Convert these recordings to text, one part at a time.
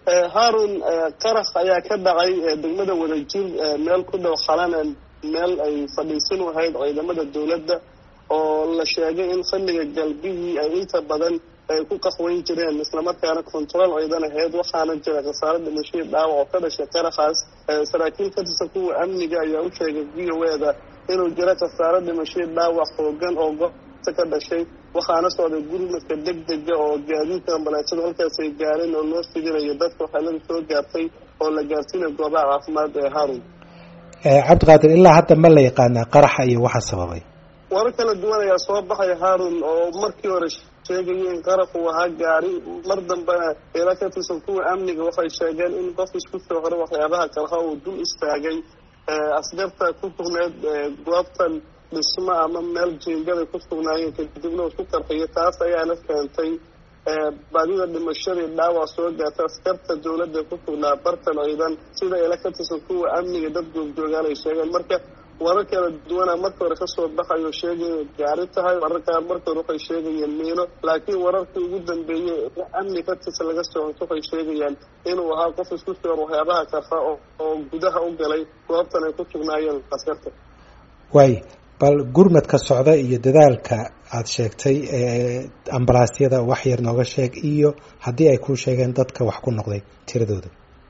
haarun qarax ayaa ka dhacay degmada wadajir meel ku dhow xalana meel ay fadhiisin ahayd ciidamada dowladda oo la sheegay in xilliga galbihii ay inta badan ay ku qaxweyn jireen islamarkaana control ciidan ahayd waxaana jira khasaaro dhimashadii dhaawac oo ka dhashay qaraxaas saraakiil ka tirsan kuwa amniga ayaa u sheegay v o eda inuu jiro khasaaro dhimashadii dhaawac xoogan oo goobta ka dhashay waxaana socday gurmadka deg dega oo gaadiidka ambalaasada halkaas ay gaareen oo loo fidinayo dadka waxeelada soo gaartay oo la gaarsiinayo goobaha caafimaad ee harun cabdiqaadir ilaa hadda ma la yaqaanaa qaraxa iyo waxa sababay warar kala duwan ayaa soo baxaya harun oo markii hore sheegaya in qaraxu ahaa gaari mar dambena ila ka tirsan kuwa amniga waxay sheegeen in qof isku soo hore waxyaabaha qarxa uu dul istaagay askarta ku sugneed goobtan dhismo ama meel jiingada ku sugnaayeen kadibna isku qarxiyo taas ayaana keentay badida dhimashadii dhaawac soo gaarta askarta dowladda ku sugnaa bartan ciidan sida ila ka tirsan kuwa amniga dad goobjoogaan ay sheegeen marka warar kala duwana marka hore kasoo baxayo sheegay inay gaari tahay wararkaan marka hore waxay sheegayeen miino laakiin wararkii ugu dambeeyey amni ka tirsan laga soo honto waxay sheegayaan inuu ahaa qof isku soor waxyaabaha karfa oo gudaha u galay goobtan ay ku sugnaayeen askarta waay bal gurmadka socda iyo dadaalka aada sheegtay ambalaasyada wax yar nooga sheeg iyo haddii ay kuu sheegeen dadka wax ku noqday tiradooda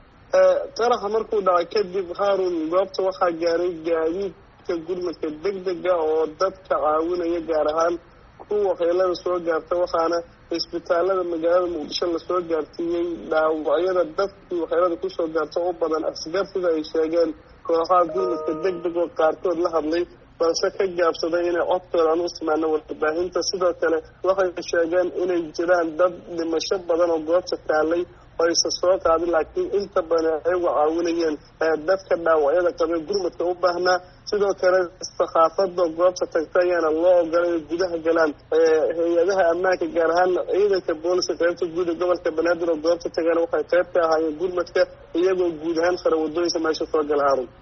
qaraxa markuu dhacay kadib haarun goobta waxaa gaaray gaadiidka gurmadka deg dega oo dadka caawinaya gaar ahaan kuwa waxyeelada soo gaarta waxaana isbitaalada magaalada muqdisho lasoo gaarsiiyey dhaawacyada dadkii waxyeelada kusoo gaarta u badan asgar sida ay sheegeen kooxaha gurmadka deg deg oo qaarkood la hadlay balse ka gaabsaday inay codkooda aan u ismaano warbaahinta sidoo kale waxay sheegeen inay jiraan dad dhimasho badan oo goobta taalay oo aysa soo qaadin laakiin inta badan ayagu caawinayeen dadka dhaawacyada qabee gurmadka u baahnaa sidoo kale sakhaafada goobta tagta ayaana loo ogolay gudaha galaan hay-adaha ammaanka gaar ahaan ciidanka booliska qaybta guud ee gobolka banaadir oo goobta tagaana waxay qayb ka ahaayeen gurmadka iyagoo guud ahaan fara wadooyinka meesha soo gala haarun